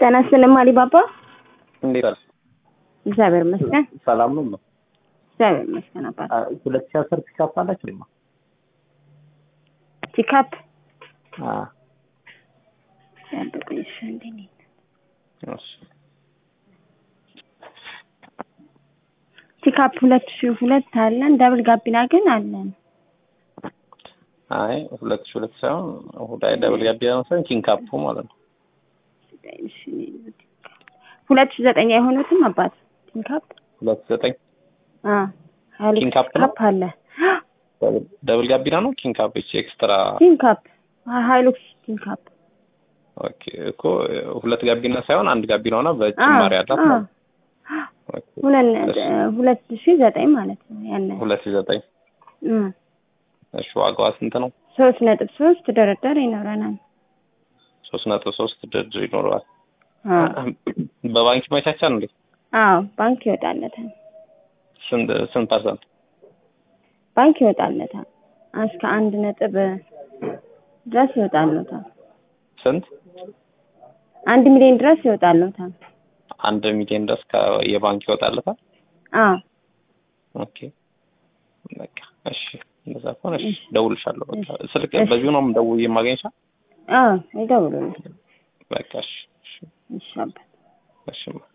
ጤና ይስጥልኝ አሊባባ። እንዴት አለ? እግዚአብሔር ይመስገን። ሰላም ነው ነው እግዚአብሔር ይመስገን። አባት ሁለት ሺህ አስር ፒካፕ አላችሁ ድማ ፒካፕ አ ያበቁኝ እሺ፣ እንዴ ነኝ እሺ ፒካፕ ሁለት ሺህ ሁለት አለን። ደብል ጋቢና ግን አለን። አይ ሁለት ሺህ ሁለት ሳይሆን ሁዳይ ደብል ጋቢና ነው ሳይሆን ኪንካፑ ማለት ነው። እሺ፣ ሁለት ሺህ ዘጠኝ አይሆኑትም አባት ፒካፕ ሁለት ዘጠኝ አ ሀይሉክስ ኪንካፕ ነው? ፒካፕ አለ። ደብል- ደብል ጋቢና ነው ኪንካፕ እቺ ኤክስትራ ፒካፕ ሀይሉክስ ፒካፕ ኦኬ እኮ ሁለት ጋቢና ሳይሆን አንድ ጋቢና ሆና በጭማሪ አላት ማለት ነው። ኦኬ ሁለት ሁለት ሺህ ዘጠኝ ማለት ነው ያለ ሁለት ሺህ ዘጠኝ እም እሺ ዋጋዋ ስንት ነው? ሶስት ነጥብ ሶስት ድርድር ይኖረናል። ሶስት ነጥብ ሶስት ድርድር ይኖረዋል። አዎ በባንክ ይመቻቻል እንዴ? አዎ ባንክ ይወጣለታል። ስንት ስንት ፐርሰንት? ባንክ ይወጣለታል እስከ አንድ ነጥብ ድረስ ይወጣለታል። ስንት? አንድ ሚሊዮን ድረስ ይወጣለታል። አንድ ሚሊዮን ድረስ የባንክ ይወጣለታል። አዎ ኦኬ በቃ እሺ፣ እንደዛ ከሆነ እሺ፣ ደውልሻለሁ። በቃ ስልክ እሺ። በዚሁ ነው የምደውል የማገኝሻ? አዎ ይደውሉልኝ። በቃ እሺ፣ እሺ፣ እሺ አባት እሺ